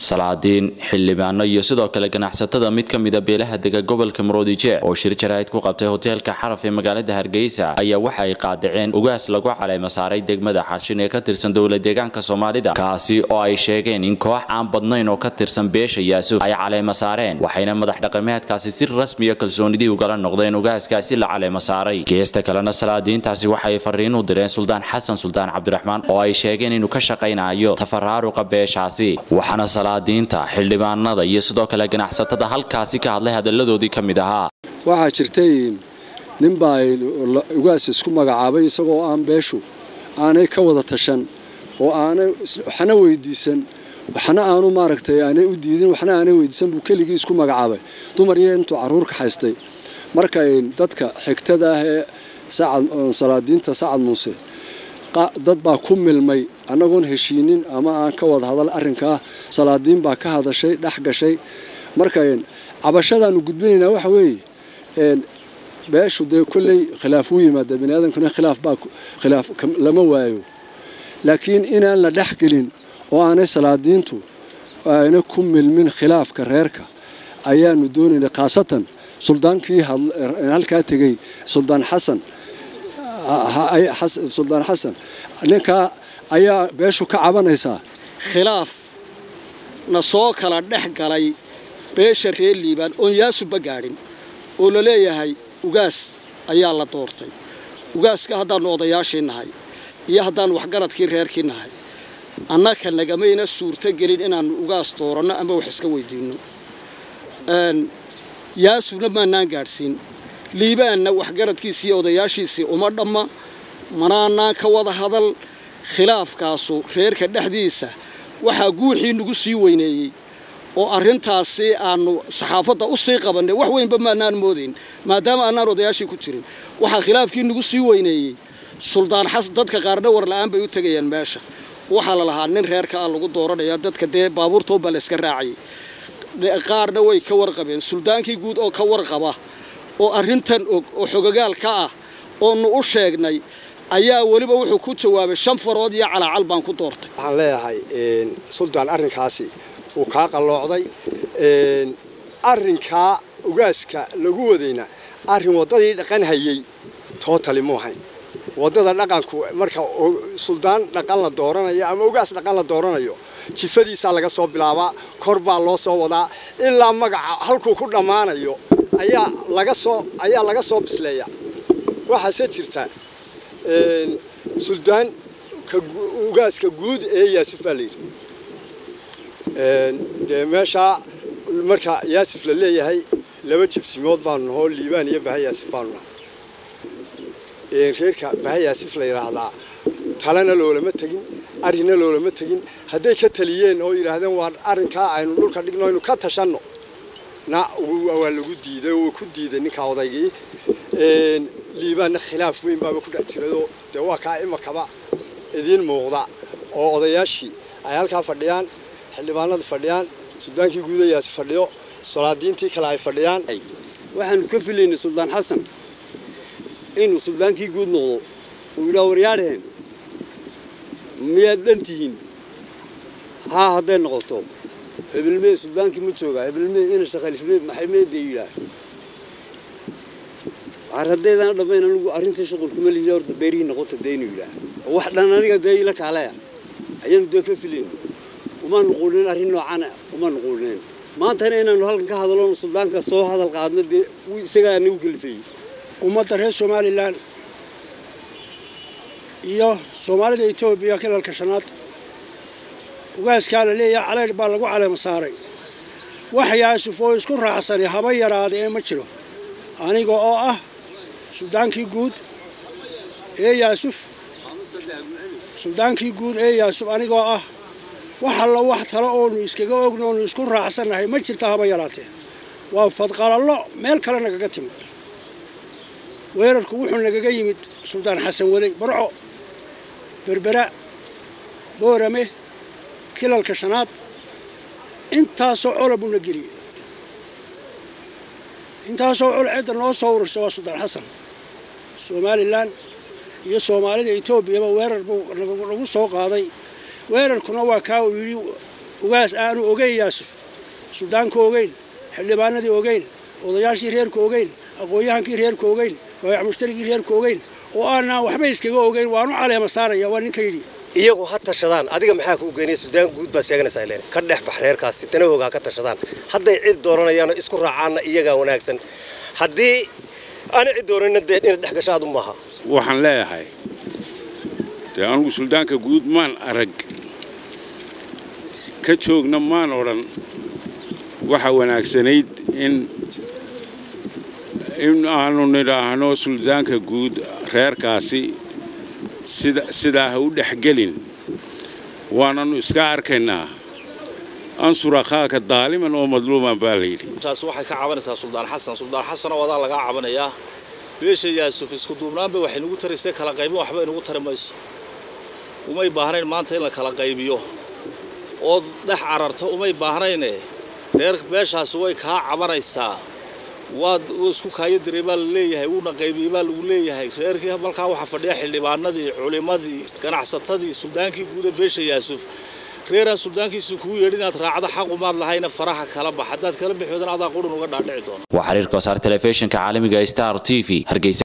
salaadiin xildhibaano iyo sidoo kale ganacsatada mid ka mida beelaha dega gobolka maroodijeec oo shir jaraa'id ku qabtay hoteelka xaraf ee magaalada hargeysa ayaa waxa ay qaadaceen ugaas lagu caleema saaray degmada xashin ee ka tirsan dowla deegaanka soomaalida kaasi oo ay sheegeen in koox aan badnayn oo ka tirsan beesha yaasuf ay caleema saareen waxayna madax dhaqameedkaasi si rasmiya kalsoonidii ugala noqdeen ugaaskaasi la caleema saaray geesta kalena salaadiintaasi waxay fariin u direen suldaan xasan suldaan cabdiraxmaan oo ay sheegeen inuu ka shaqaynayo tafaraaruqa beeshaasi waxaana salaadiinta xildhibaanada iyo sidoo kale ganacsatada halkaasi ka hadlay hadalladoodii ka mid ahaa waxaa jirtay ninbaa ugaas isku magacaabay isagoo aan beeshu aanay ka wada tashan oo aanay waxna weydiisan waxna aanu maaragtay aanay u diidin waxna aanay weydiisan buu keligii isku magacaabay dumar iyo intuu carruur ka haystay marka dadka xigtada ah ee salaadiinta sacad muuse dad baa ku milmay annagoon heshiinin ama aan ka wada hadal arrinkaa salaadiin baa ka hadashay dhex gashay marka cabashadaanu gudbinaynaa waxa weeye beeshu dee kolley khilaaf wuu yimaada bani aadamkuna khilaaf baa khilaaf lama waayo laakiin inaan la dhex gelin oo aanay salaadiintu aanay ku milmin khilaafka reerka ayaanu doonaynay khaasatan suldaankii halkaa tegey suldaan xasan suldaan xasan ninkaa ayaa beeshu ka cabanaysaa khilaaf na soo kala dhex galay beesha reer liibaan oon yaasuba gaadhin oo la leeyahay ugaas ayaa la doortay ugaaska haddaannu odayaashii nahay iyo haddaannu waxgaradkii reerkii nahay annaka nagamayna suurto gelin inaannu ugaas dooranno ama wax iska weydiinno yaasubna maanaan gaadhsiin liibaanna waxgaradkiisii iyo odayaashiisii uma dhamma manaanaan ka wada hadal khilaafkaasu reerka dhexdiisa waxaa guuxii nagu sii weyneeyey oo arrintaasi aanu saxaafadda u sii qabannay wax weynba maanaan moodayn maadaama aanaan odayaashii ku jirin waxaa khilaafkii nagu sii weyneeyey suldaan xasan dadka qaarna warla'aan bay u tegayaan meesha waxaa la lahaa nin reerka ah lagu dooranaya dadka dee baabuurtooba la iska raacayay qaarna way ka warqabeen suldaankii guud oo ka warqaba oo arrintan og oo xogogaal ka ah oonu u sheegnay ayaa weliba wuxuu ku jawaabay shan farood iyo calaacal baan ku doortay waxaan leeyahay suldaan arrinkaasi uu kaa qalloocday arrinkaa ugaaska lagu wadayna arrin waddadii dhaqan hayey tootali mu ahayn waddada dhaqanku marka suldaan dhaqan la dooranayo ama ugaas dhaqan la dooranayo jifadiisaa laga soo bilaabaa kor baa loo soo wadaa ilaa magaca halkuu ku dhammaanayo ayaa laga soo ayaa laga soo bisleeya waxaase jirta suldaan ugaaska guud ee yaasuf baa layidhi dee meeshaa marka yaasif la leeyahay laba jibsimood baanu nahoo liibaan iyo baha yaasif baanu nahay reerka baha yaasif la yidhaahdaa talena loolama tegin arrinna loolama tegin hadday ka taliyeen oo yidhaahdeen waa arrinkaa aynu dhulka dhigno aynu ka tashanno na waa lagu diiday oo ku diiday ninkaa odaygii liibaanna khilaaf weyn baaba ku dhex jiradoo dee waa kaa imakaba idiin muuqda oo odayaashii ay halkaa fadhiyaan xildhibaanadu fadhiyaan suldaankii guudayaasi fadhiyo solaadiintii kale ay fadhiyaan waxaanu ka filaynay suldaan xasan inuu suldaankii guud noqdo uu yidhaa waryaadheen miyaad dhan tihiin haa hadday noqoto hebelmee suldaankii ma joogaa hebelmee ina shaqalismee maxay meedee yidhaah waar haddaydaan dhammayn anigu arrintii shuqulkuma lihi horta beerihii noqota dee inuu yidhaah oo wax dhan aniga dee ila kaalaya ayaanu dee ka filayno umaanu quulinayn arrin noocaana umaanu quulinayn maantana inaanu halkan ka hadaloono suldaanka soo hadal qaadna dee isagaa nagu kalifayey ummadda reer somalilan iyo soomaalida etoobiya kilalka shanaad ugaaskaa la leeyahay caleydh baa lagu caleema saaray wax yaasuf oo isku raacsani haba yaraada ee ma jiro aniga oo ah suldaankii guud ee yaasuf suldaankii guud ee yaasuf anigoo ah wax allo wax talo oonu iskaga ogno oonu isku raacsannahay ma jirta haba yaraatee waa fadqalallo meel kale nagaga timid weerarku wuxuu nagaga yimid suldaan xasan weley barco berbera boorame kilalka shanaad intaasoo cola buu na geliyey intaasoo col cidda noo soo urursa waa suldaan xasan somalilan iyo soomaalida etoobiyaba weerar buu nagu soo qaaday weerarkuna waa kaa uu yidhi ugaas aanu ogeyn yaasuf suldaanka ogeyn xildhibaanadii ogeyn odayaashii reerka ogeyn aqoon-yahankii reerka ogeyn waayac mushtarigii reerka ogeyn oo aanaan waxba iskaga ogeyn waanu caleema saaraya waa ninka yidhi iyagu ha tashadaan adiga maxaa kuu geynaya suudaan guud baad sheeganaysaa ileen ka dhex bax reerkaasi danahooga ha ka tashadaan hadday cid dooranayaanoo isku raacaanna iyagaa wanaagsan haddii aana cid dooranina dee inaad dhex gashaadu maaha waxaan leeyahay dee anugu suldaanka guud maan arag ka joogna maan odhan waxa wanaagsanayd in in aanu nidhaahno suldaanka guud reerkaasi sida sidaa ha u dhexgelin waananu iska arkaynaa ansur akhaaka daaliman oo madluuman baa layidhi taas waxay ka cabanaysaa suldaan xasan suldaan xasan oo adaa lagaa cabanayaa beesha yaasuf isku duubnaanba waxay nagu taraysay kala qaybin waxba inagu tari mayso umay baahnayn maanta in la kala qaybiyo ood dhex cararto umay baahnayne reer beeshaasi way kaa cabanaysaa waad isku kaayo diray baa la leeyahay wuuna qaybiyey baa lagu leeyahay reerkii malkaa waxaa fadhiya xildhibaanadii culimmadii ganacsatadii suldaankii guuda beesha yaasuf reeraan suldaankiisa kuu yeedhi inaad raacdo xaqumaad lahayna faraha kala bax haddaad kala bixoodan adaa qurun uga dhaadhici doona waa xiriirka wasaar telefishinka caalamiga star t v hargeysa